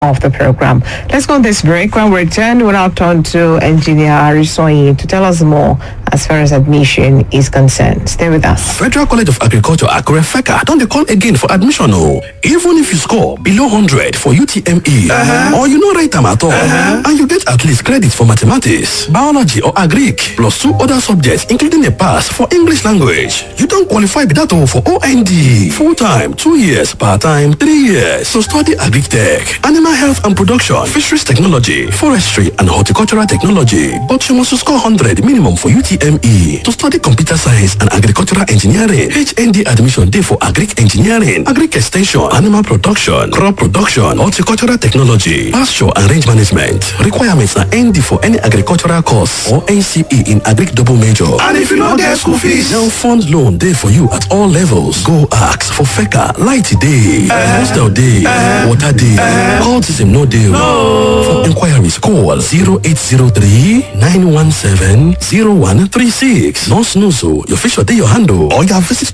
of the program. Let's go on this break. When we return, we'll now turn to Engineer Arisoyi to tell us more as far as admission is concerned. Stay with us. Federal College of Agriculture Akure FECA don dey call again for admission o. Even if you score below hundred for UTME or you no write am at all and you get at least credit for mathematics, biology or agric plus two other subjects including a pass for English language, you don qualify be that o for OND. Full time, two years, part time, three years to study agric tech, animal health and production, fisheries technology, forestry and horticultural technology. But you must score hundred minimum for UTME to study computer science and agricultural engineering. HND admission dey for agric engineering, agric extension, animal production, crop production, horticultural technology, pasture and range management. Requirements na ND for any agricultural course or NCE in agric double major. And if you no get school fees, now fund loan dey for you at all levels. Go ask for FECA, light dey, hostel dey, water dey, all system no dey o. For inquiries call 0803 917 0136. No snooze o, your fish dey your hand o. Or you visit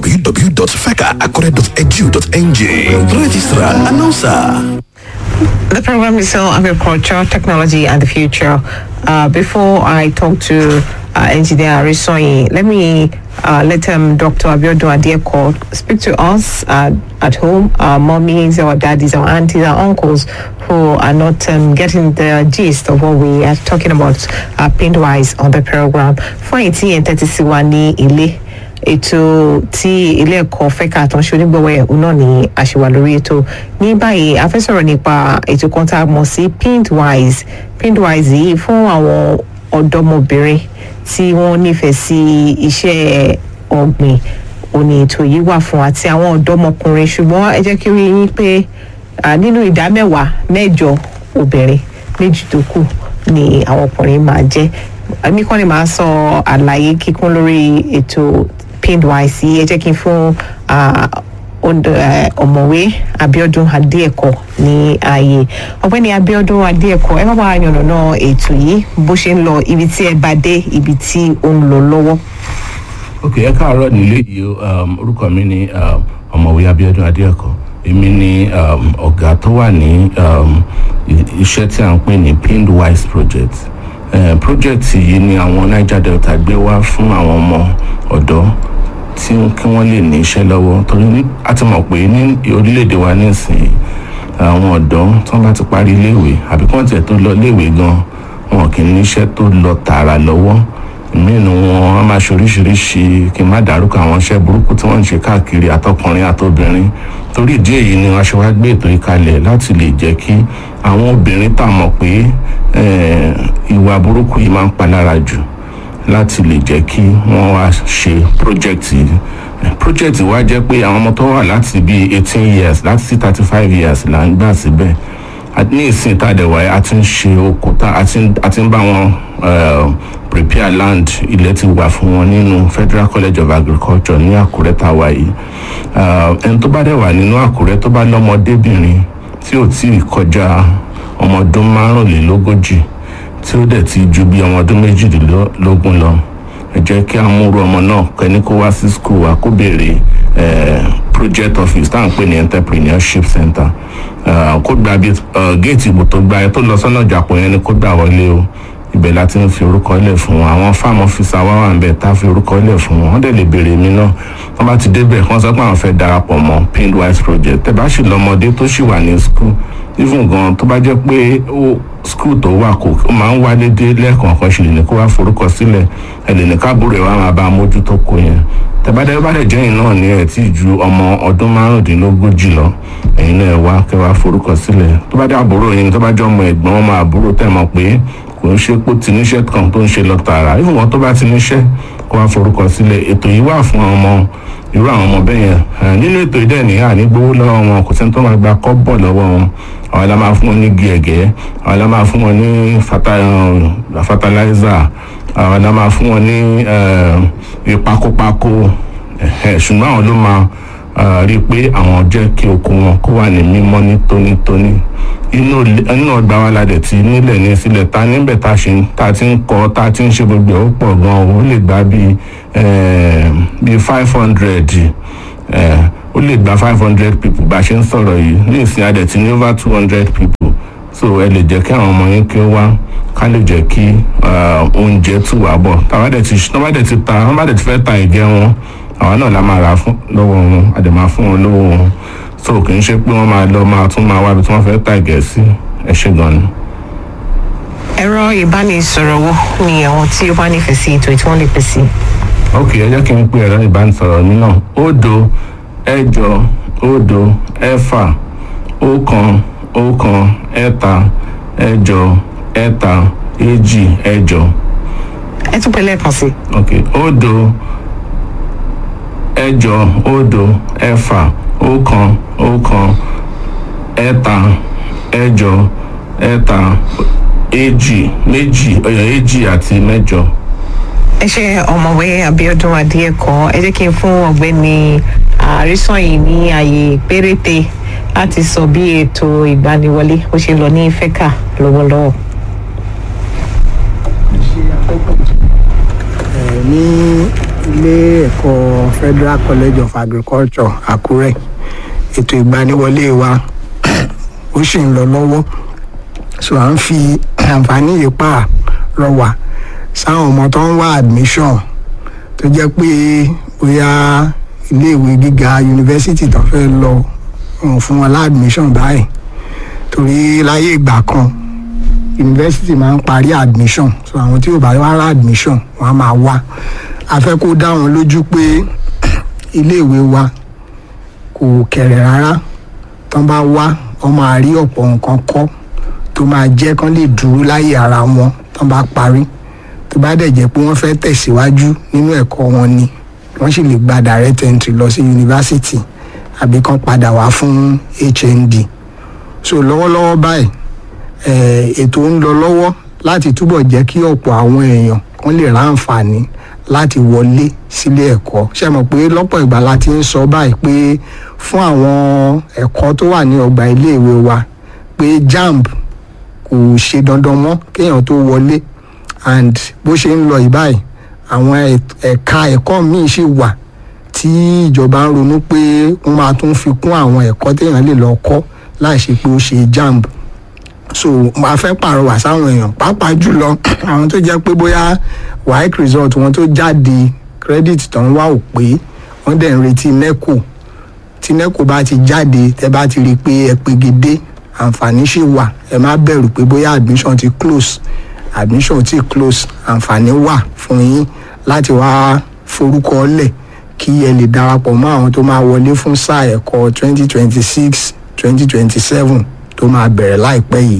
www.fecaacure.edu.ng. Registrar, announcer. The program is still agriculture, technology, and the future. Uh, before I talk to uh, Engineer Arisoyi, let me uh, let um, Dr. Abiodun Adieko speak to us uh, at home, our mommies, our daddies, our aunties, our uncles who are not um, getting the gist of what we are talking about uh, paint-wise on the program. Fún èyí tí ẹ̀ ń tẹ́tí sí wa ní ilé, ètò tí ilé ẹ̀kọ́ fẹ́ka àtúnṣe onígbọ̀wọ́ ẹ̀ náà ní àṣewà lórí ètò ní báyìí a fẹ́ sọ̀rọ̀ nípa ètò kan tá a mọ̀ sí paintwise paintwise yìí fún àwọn ọ̀dọ́mọbìnrin tí wọ́n nífẹ̀ẹ́ sí iṣẹ́ ọ̀gbìn òní ètò yìí wà fún àti àwọn ọ̀dọ́mọkùnrin ṣùgbọ́n ẹ jẹ́ kí ó rí yín pé à, nínú ìdá mẹ́wàá mẹ́jọ obìnrin méjì tó kù ni àwọn ọkùnrin máa jẹ́ èmi kọ́ ni màá sọ àlàyé kíkún lórí ètò paintwise yìí ẹ jẹ́ kí n fún à, Ondo- eh, ọ̀mọ̀wé abiodun adéẹ̀kọ́ ní ààyè ọ̀gbẹ́ni abiodun adéẹ̀kọ́ ẹ má bàa yànnàná ètò yìí bó ṣe ń lọ ibi tí ẹ bá dé ibi tí ó ń lọ lọ́wọ́. ok ẹ káàárọ̀ nílé yìí o, um, orúkọ mi ni um, ọ̀mọ̀wé abiodun adéẹ̀kọ́ èmi ni um, ọ̀gá tó wà ní um, i- iṣẹ́ tí à ń pè ní pinned wise project uh, project yìí ni àwọn niger delta gbé wá fún àwọn ọmọ ọ̀dọ́ tí kí wọ́n lè ní iṣẹ́ lọ́wọ́ torí ní- a ti mọ̀ pé ní orílẹ̀-èdè wa nísìnyí àwọn ọ̀dọ́ tí wọ́n bá ti parí iléèwé àbí kí wọ́n tiẹ̀ tó lọ iléèwé gan wọn kì í níṣẹ́ tó lọ tààrà lọ́wọ́ ìmínú wọn a máa ṣe oríṣiríṣi kí n má dárúkọ àwọn iṣẹ́ burúkú tí wọ́n ń ṣe káàkiri àtọkùnrin àtobìnrin torí ìdí èyí ni wọ́n ṣe wá gbé ètò yìí kalẹ̀ láti lè jẹ́ kí àwọn obìnrin tá a mọ̀ pé eh, ìwà burúkú yìí máa ń palára jù láti lè jẹ́ kí wọ́n wá ṣe project yìí Eh, project wa jẹ́ pé àwọn ọmọ tó wà láti bíi eighteen years láti sí thirty five years là ń gbà síbẹ̀ A- ní ìsìn tá a dẹ̀ wáyé a ti ń ṣe oko tá a ti ń- a ti ń bá wọn eh, prepare land ilẹ̀ ti wà fún wọn nínú federal college of agriculture ní àkúrẹ́ tá a wà yìí Ah, ẹni tó bá dẹ̀ wà nínú àkúrẹ́ tó bá lọ́mọdébìnrin tí ò tí ì kọjá ọmọ ọdún márùnlélógójì tí ó dẹ̀ ti ju bí ọmọ ọdún méjìdínlógún lọ ẹ jẹ́ kí a múru ọmọ náà kẹ́ni kó wá sí school wa kó béèrè eh, project office tá à ń pè ní entrepreneurship center Ah, kó gba bí géètì ìbò tó gba ẹ tó lọ sọ́nà ìjàpọ̀ yẹn ni kó gbà wọlé o ibẹ̀ la ti ń fi orúkọ lẹ̀ fún wọn àwọn farm officer wa wà ń bẹ̀ tá a fi orúkọ lẹ̀ fún wọn wọ́n dẹ̀ lè béèrè mi náà wọ́n bá ti débẹ̀ wọ́n sọ pé àwọn fẹ́ darapọ̀ mọ́ pindwise project tẹ́ bá sì lọ́mọdé tó sì wà ní school even gan tó bá jẹ́ pé ó school tó wà kò ó máa ń wálé dé lẹ́ẹ̀kọ̀ọ̀kan ṣe lè ní kó wá forúkọ sílẹ̀ ẹ lè ní káàbùrò ẹ̀ wá máa bá a mójútó kó yẹn tẹ́bádẹ́ bá dẹ̀ jẹ́yìn náà ní ẹ̀ tí ju ọmọ ọdún márùndínlógójì lọ ẹ̀yin náà ẹ wá kẹ́ wá forúkọ sílẹ̀ tó bá dé àbúrò yín tó bá jẹ́ ọmọ ẹ̀gbọ́n ọmọ àbúrò tẹ̀ mọ̀ pé kò ń ṣe pé ó ti níṣẹ́ kan tó ń ṣe lọ tààrà even wọn tó bá ti níṣẹ́ kó wá forúkọ sílẹ̀ ètò yìí wà fún ọmọ irú àwọn ọmọ bẹ́ẹ̀ yẹn Eh, nínú ètò ìdẹ́ ní àní gbowó lọ́wọ́ wọn kò sẹ́ni tó máa gba kọ́bọ̀ lọ́wọ́ wọn àwọn la máa fún wọn ní gẹ̀ẹ́gẹ́ àwọn la máa fún wọn ní fata- eh, fertilizer àwọn la máa fún wọn ní eh, ìpakópakó ẹ̀hẹ́, ṣùgbọ́n àwọn ló máa eh, rí i pé àwọn jẹ́ kí oko wọn kó wà ní mímọ́ ní tónítóní inú ilé- inú ọgbà wa la dẹ̀ ti nílẹ̀ ní sílẹ̀ ta níbẹ̀ tá a ṣe ń- tá a ti ń kọ́ tá a ti ń ṣe gbogbo ẹ̀ ó pọ̀ gan-an ó lè gba bíi eh, bíi five hundred ó lè gba five hundred people bá a ṣe ń sọ̀rọ̀ yìí ní ìsìn adẹ̀ tí ní over two hundred people so ẹ lè jẹ́ kí àwọn ọmọ yín kí ó wá ká lè jẹ́ kí oúnjẹ tù wá bọ̀ tàbá dẹ̀ ti tàbá dẹ̀ ti ta tàbá dẹ̀ ti fẹ́ ta ìjẹ wọn àwa náà la máa rà fún lọ́wọ́ wọn a dẹ̀ máa fún wọn lówó wọn so kì í ṣe pé wọ́n máa lọ máa tún máa wá ibi tí wọ́n fẹ́ ta ìgẹ̀ sí ẹ ṣe gan ni. ẹ̀rọ ìbánisọ̀rọ̀ wo ni àwọn tí ó bá nífẹ̀ẹ́ sí ètò tí wọ́n lè pè sí. ok ẹ jẹ́ kí n pe ẹ̀rọ ìbánisọ̀rọ̀ mi náà òdo ẹ̀jọ òdo ẹ̀fà ọ̀kan ọ̀kan ẹ̀ta ẹ̀jọ ẹ̀ta èjì ẹ̀jọ. ẹ tún pè lẹ́ẹ̀kan sí. ok òdo ẹ̀jọ òdo ẹ̀fà ọ̀kan ọ̀kan ẹ̀ta ẹ̀jọ ẹ̀ta èjì méjì ọ̀yọ̀ èjì àti mẹ́jọ. ẹ ṣe ọmọwé abiodun adéẹkọ ẹ jẹ́ kí n fún ọ̀gbẹ́ni àrísọyìn ní ààyè péréte láti sọ bí ètò ìgbaniwọlé ó ṣe lọ ní fẹka lọ́wọ́lọ́wọ́. ní ilé ẹ̀kọ́ federal college of agriculture àkúrẹ́ ètò ìgbaniwọlé wa ó sì ń lọ lọ́wọ́ so à ń fi àǹfààní yìí pa rọ wá sáwọn ọmọ tó ń wá admission tó jẹ́ pé bóyá iléèwé gíga yunifásitì tó fẹ́ lọ wọn fún wọn láàdmission báyìí torí láyé ìgbà kan yunifásitì máa ń parí admission so àwọn tí ò bá wá admission wọn á máa wá a fẹ́ kó dá wọn lójú pé iléèwé wa kò kẹ̀rẹ̀ rárá tán bá wá wọn máa rí ọ̀pọ̀ nǹkan kọ́ tó máa jẹ́ kán lè dúró láyé ara wọn tán bá parí tó bá dẹ̀ jẹ́ pé wọ́n fẹ́ tẹ̀síwájú nínú ẹ̀kọ́ wọn ni wọ́n sì lè gba direct entry lọ sí yunifásitì àbí kán padà wá fún hnd so lọ́wọ́lọ́wọ́ báyìí ètò ń lọ lọ́wọ́ láti túbọ̀ jẹ́ kí ọ̀pọ̀ àwọn èèyàn kan lè ráǹfààní láti wọlé sílé ẹ̀kọ́ ṣe mọ̀ pé lọ́pọ̀ ìgbà la ti ń sọ báyìí pé fún àwọn ẹ̀kọ́ tó wà ní ọgbà iléèwé wa pé jamb kò ṣe dandan mọ́ kéèyàn tó wọlé and bó ṣe ń lọ ìbáyìí àwọn ẹ̀ka ẹ̀kọ́ míì ṣì wà tí ìjọba ń ronú pé wọ́n máa tún fi kún àwọn ẹ̀kọ́ téèyàn lè lọ kọ́ láì ṣe pé ó ṣe jamb so máa fẹ́ pàrọwà sáwọn èèyàn pàápàá jùlọ àwọn tó jẹ́ pé bóyá waec result wọn tó jáde credit tó ń wá ò pé wọ́n dẹ̀ ń retí neco tí neco bá ti jáde tẹ́ bá ti rí i pé ẹ pegedé àǹfààní ṣì wà ẹ má bẹ̀rù pé bóyá admission ti close admission ti close àǹfààní wà fún yín láti wá forúkọ lẹ̀ kí ẹ lè darapọ̀ mọ́ àwọn tó máa wọlé fún sáà ẹ̀kọ́ twenty twenty six twenty twenty seven tó máa bẹ̀rẹ̀ láìpẹ́ yìí.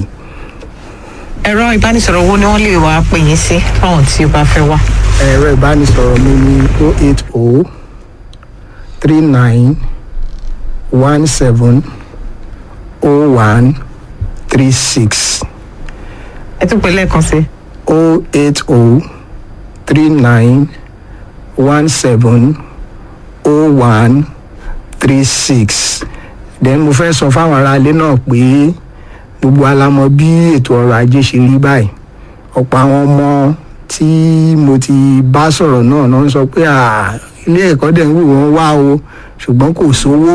ẹ̀rọ ìbánisọ̀rọ̀ wo ni wọ́n lè wá pè yín sí fáwọn tí ó bá fẹ́ wá. ẹ̀rọ ìbánisọ̀rọ̀ mi ni o eight o three nine one seven o one three six ẹ tún pè lẹ́ẹ̀kan sí. o eight o three nine one seven o one three six then mo fẹ́ sọ fáwọn aráalé náà pé gbogbo alamọ bí ètò ọrọ̀ ajé ṣe rí báyìí ọ̀pọ̀ àwọn ọmọ tí mo ti bá sọ̀rọ̀ náà náà ń sọ pé ilé ẹ̀kọ́ dẹ̀ ń wù wọ́n wá o ṣùgbọ́n kò sówó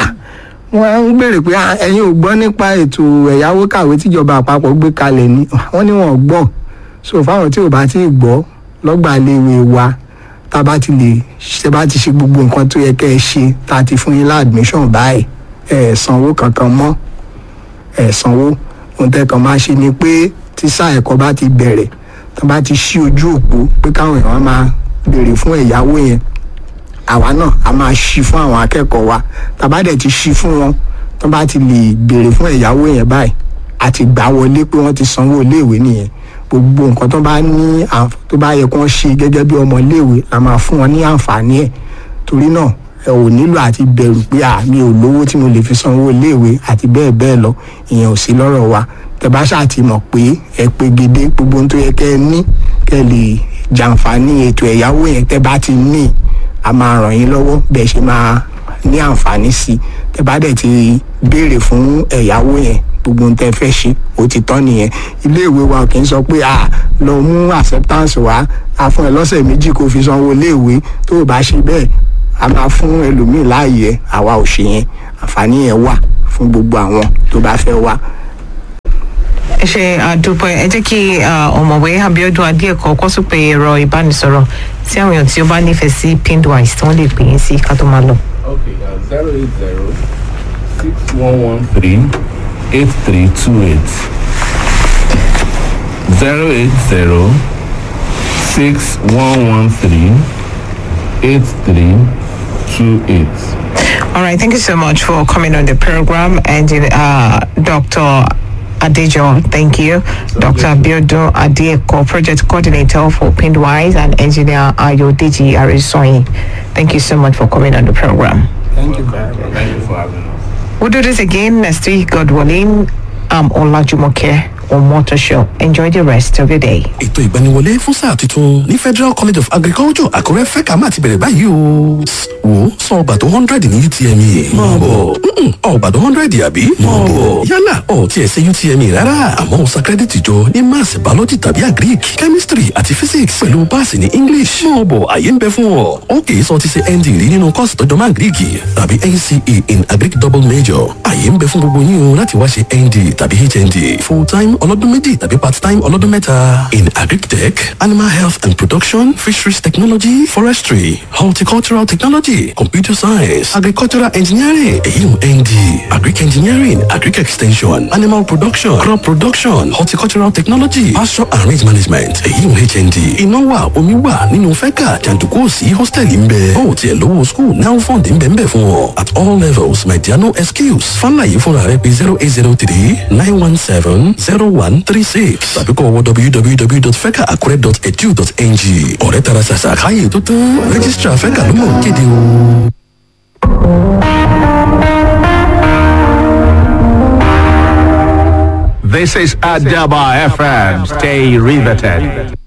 wọ́n ń béèrè pé ẹ̀yin ò gbọ́ nípa ètò ẹ̀yáwó kàwé tíjọba àpapọ̀ gbé kalẹ̀ ni wọ́n ní wọn ò gbọ́ so fáwọn tí ò bá tí ì gbọ́ lọ́gbà léwe wa tá a bá ti lè ṣe bá ti ṣe gbogbo nǹkan tó yẹ kẹ́ ẹ ṣe tá a ti fún yín láàdmíṣàn báyìí ẹ sanwó kankan mọ́ ẹ sanwó ohun tẹ́kàn máa ṣe ni pé tí sáà ẹ̀kọ́ bá ti bẹ̀rẹ̀ tó bá ti ṣí ojú òpó pé káwọn èèyàn máa béèrè fún ẹ̀yáwó yẹn àwa náà a máa ṣí fún àwọn akẹ́kọ̀ọ́ wa tá bá dẹ̀ ti ṣí fún wọn tó bá ti lè béèrè fún ẹ̀yáwó yẹn báyìí àti gbà wọlé pé wọ́n ti sanwó iléèwé nìyẹn gbogbo nǹkan tó bá ní tó bá yẹ kó wọ́n ṣe gẹ́gẹ́ bí ọmọ iléèwé la máa fún wọn ní àǹfààní ẹ̀ torí náà ẹ ò nílò àti bẹ̀rù pé à mi ò lówó tí mo lè fi sanwó iléèwé àti bẹ́ẹ̀ bẹ́ẹ̀ lọ ìyẹn ò sí lọ́rọ̀ wa tẹ bá ṣáà ti mọ̀ pé ẹ pé gédé gbogbo ohun tó yẹ kẹ́ ẹ ní kẹ́ ẹ lè jàǹfààní ètò ẹ̀yáwó yẹn tẹ bá ti ní a máa ràn yín lọ́wọ́ bẹ́ẹ̀ ṣe máa ní àǹfààní sí tẹ bá dẹ̀ ti béèrè fún ẹ̀yáwó yẹn gbogbo ohun tẹ fẹ́ ṣe ó ti tán nìyẹn iléèwé wa kì í sọ pé à lọ mú acceptance wá a fún ẹ lọ́sẹ̀ méjì kó fi sanwó iléèwé tó o bá ṣe bẹ́ẹ̀ a máa fún ẹlòmíì láàyè àwa ò ṣe yẹn àǹfààní yẹn wà fún gbogbo àwọn tó bá fẹ́ wá. ẹ ṣe àdúpẹ́ ẹ jẹ́ kí ọ̀mọ̀wé abiodun adéẹ̀kọ́ kọ́ sópe ẹ̀rọ ìbánisọ̀rọ̀ tí àwọn èèyàn tí ó bá nífẹ̀ẹ́ sí pindwise tí wọ́n lè pè é sí ká tó máa lọ. Okay, uh, 080 6113 8328. 080 6113 8328. All right, thank you so much for coming on the program. And uh, Dr. Adejo, thank you. Dr. Biodo Adeko, Project Coordinator for Pindwise, and Engineer Ayodeji Arisoyi. Thank you so much for coming on the program. thank you very much. Thank you for having us. We'll do this again next week, God willing. I'm Olajumoke on Motor Show. Enjoy the rest of your day. ètò ìgbaniwọlé fún sáà tuntun ní federal college of agriculture àkúrẹ́ fẹ́ka máa ti bẹ̀rẹ̀ báyìí o. wo sọ ọgbà tó hundred ní utme. máa bọ̀ Mm-mm, ọgbà tó hundred àbí. máa bọ̀ yálà ọ̀ tiẹ̀ ṣe utme rárá àmọ́ ó sa credit jọ ní maths biology tàbí agric chemistry àti physics pẹ̀lú paasi ní english. máa bọ̀ àyè ń bẹ fún ọ. ó kì í sọ ti ṣe nd rí nínú kọ́ọ̀sì tó jọmọ́ agric tàbí nce in agric double major. àyè ń bẹ fún gbogbo yín o láti wá ṣe nd tàbí hnd full time ọlọ́dún méjì tàbí part time ọlọ́dún mẹ́ta in agric tech animal health and production fisheries technology forestry horticultural technology computer science agricultural engineering èyí ń nd agric engineering agric extension animal production crop production horticultural technology pasture and range management èyí ń hnd iná wà omi wà nínú fẹ́kà jàǹdùkú òsì hostel ń bẹ ó tiẹ̀ lówó school now fund ń bẹ ń bẹ fún ọ at all levels my dear no excuse fàlàyé fúnra rẹ pé zero eight zero three nine one seven zero one three six tàbí kọ́ wọ www.fecaacure.edu.ng ọ̀rẹ́ tara ṣàṣà káyè tó tán registrar fẹ́kà ló mọ̀ kéde o. This is Adaba FM. Stay riveted.